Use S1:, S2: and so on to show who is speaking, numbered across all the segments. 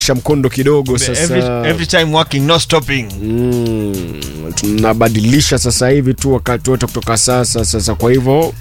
S1: mkondo kidogo sasa
S2: every, every time working no stopping
S1: mm, tunabadilisha sasa hivi tu wakati wote kutoka sasa sasa kwa hivyo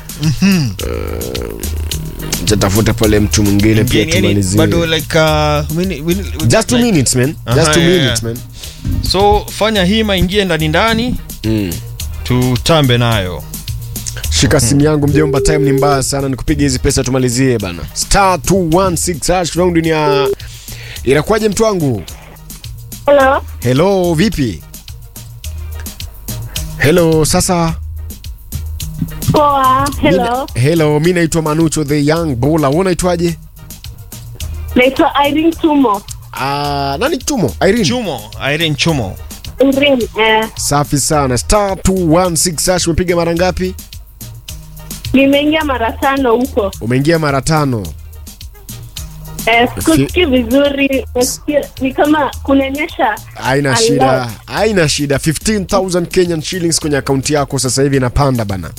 S1: tatafuta pale mtu mwingine pia
S2: Yani, yani,
S1: tumalizie
S2: bado like uh, mini, mini,
S1: just two
S2: like-
S1: minutes man just
S2: Aha,
S1: two
S2: yeah,
S1: minutes
S2: yeah.
S1: man
S2: so fanya hima ingie ndani ndani
S1: mm.
S2: tutambe nayo
S1: shika simu yangu mjomba time ni mbaya sana nikupiga hizi pesa tumalizie bana star 216 hash round ni ya inakuwaje mtu wangu
S3: Hello.
S1: hello vipi hello sasa
S3: Poa. Hello.
S1: Mi- hello mi naitwa manucho the young bola wewe unaitwaje
S3: Naitwa Irene Tumo.
S1: Ah, nani chumo irene
S2: chumo irene chumo
S3: Irene. Eh,
S1: safi sana star 216 hash umepiga mara ngapi
S3: nimeingia mara tano huko.
S1: umeingia mara tano
S3: Eh, sikusikii vizuri. Nasikia ni kama kunanyesha.
S1: haina
S3: Hello.
S1: shida haina shida 15000 kenyan shillings kwenye akaunti yako sasa hivi inapanda bana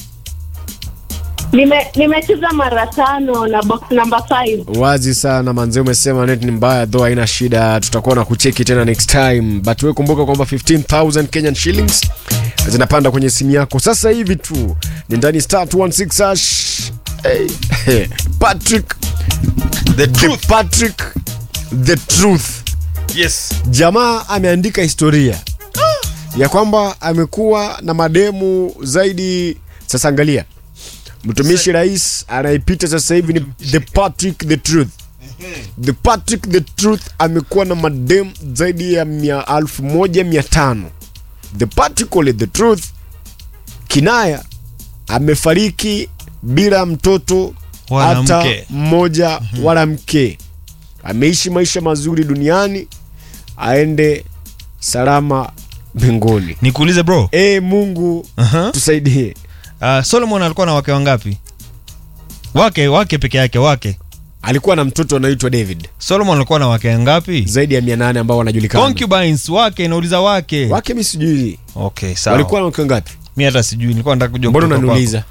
S3: Nime nimecheza mara tano na box number 5.
S1: wazi sana manze umesema net ni mbaya though haina shida tutakuwa na kucheki tena next time but we kumbuka kwamba 15000 kenyan shillings zinapanda kwenye simu yako sasa hivi tu ni ndani star 216 hash hey, hey. patrick
S2: the
S1: the patrick the truth
S2: yes
S1: jamaa ameandika historia ya kwamba amekuwa na mademu zaidi sasa angalia mtumishi rais anayepita sasa hivi ni the patrick the truth the patrick the truth amekuwa na mademu zaidi ya mia alfu moja mia tano the patrick ole the truth kinaya amefariki bila mtoto
S2: Wala
S1: hata
S2: mke.
S1: mmoja wala mke ameishi maisha mazuri duniani aende salama mbinguni
S2: nikuulize bro
S1: e mungu
S2: uh-huh.
S1: tusaidie
S2: uh, solomon alikuwa na wake wangapi wake wake peke yake wake
S1: alikuwa na mtoto anaitwa david
S2: solomon alikuwa na wake wangapi
S1: zaidi ya 800 ambao wanajulikana
S2: concubines wake nauliza wake
S1: wake mi sijui
S2: okay sawa
S1: walikuwa na wake ngapi
S2: mi hata sijui nilikuwa nataka kujua
S1: mbona
S2: kutoka
S1: unaniuliza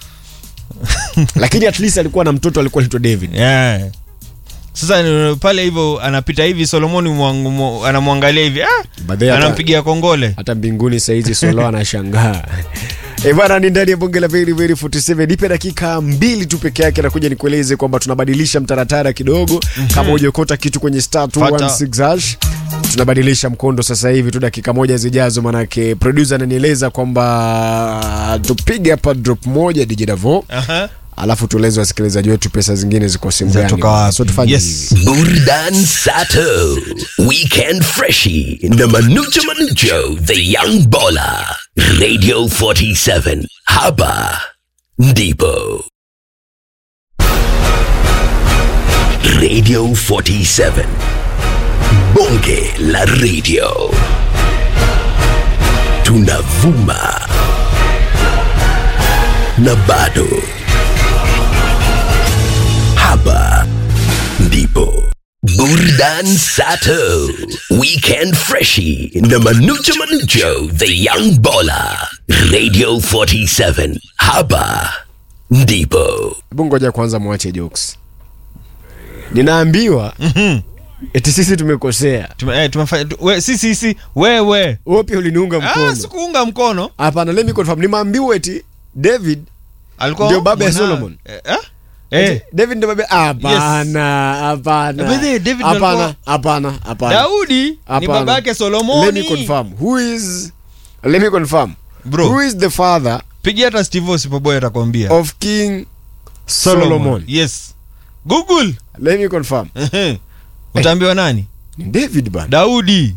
S1: lakini at least alikuwa na mtoto alikuwa anaitwa david
S2: kwako. yeah. sasa uh, pale hivyo anapita hivi solomoni mwangu- mwa- anamwangalia hivi ah,
S1: But they hata-
S2: anampigia kongole
S1: hata mbinguni saizi solo anashangaa Eh, bwana ni ndani ya bonge la Very Very 47 nipe dakika mbili tu peke yake nakuja nikueleze kwamba tunabadilisha mtaratara kidogo kama hujakota kitu kwenye star 216 hash tunabadilisha mkondo sasa hivi tu dakika moja zijazo manake producer ananieleza kwamba tupige hapa drop moja DJ Davo
S2: Aha.
S1: alafu tueleze wasikilizaji wetu pesa zingine ziko simu gani
S2: Zinatoka wapi?
S1: so tufanye
S2: Yes.
S1: hivi
S4: Burdan Sato, Weekend Freshie, na Manucho Manucho, The Young Baller, Radio 47, Haba, Ndipo. Radio 47, Bonge la Radio. Tunavuma na bado. Hapa ndipo Burdan Sato, Weekend Freshie, na Manucho Manucho, The Young Baller, Radio 47, Hapa ndipo.
S1: hebu ngoja kwanza mwache jokes ninaambiwa eti sisi tumekosea
S2: Tume, eh, tumefanya tu- we, si si si wewe
S1: wewe pia uliniunga
S2: ah,
S1: mkono
S2: sikuunga mkono
S1: hapana let me confirm nimeambiwa eti david
S2: alikuwa
S1: Ndio baba ya
S2: mwana-
S1: Solomon.
S2: eh, eh? Eh,
S1: david ndio baba hapana hapana
S2: By the way, David ndio
S1: hapana
S2: alikuwa-
S1: hapana hapana
S2: daudi ni
S1: Hapana.
S2: baba yake
S1: let me
S2: solomoni
S1: confirm who is let me confirm
S2: Bro.
S1: who is the father
S2: pigia hata steve osipoboy atakwambia
S1: of king solomon
S2: yes google
S1: let me confirm
S2: Ehe. utaambiwa nani
S1: ni david bana
S2: daudi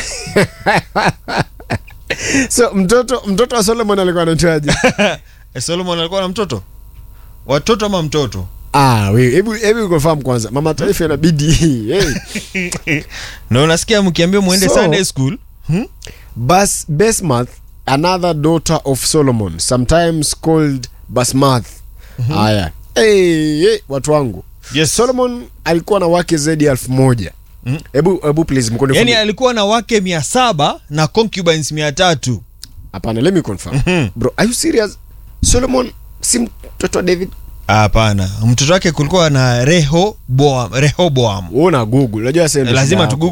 S1: so mtoto mtoto wa solomon alikuwa anaitwaje
S2: Eh, solomon alikuwa na mtoto watoto ama mtoto
S1: ah wewe hebu hebu confirm kwanza mama taifa inabidi hey.
S2: na unasikia mkiambia mwende
S1: So-
S2: sunday school
S1: Bas Basmath, another daughter of Solomon, sometimes called Basmath. Haya. Hey, hey, watu wangu.
S2: Yes.
S1: Solomon alikuwa na wake zaidi ya elfu moja. Hebu hebu please mkono
S2: yani alikuwa na wake mia saba na concubines mia tatu
S1: Hapana, let me confirm. Bro, are you serious? Solomon si mtoto wa David?
S2: hapana mtoto wake kulikuwa na rehoboam rehoboam
S1: Wewe una google unajua sasa
S2: lazima tugu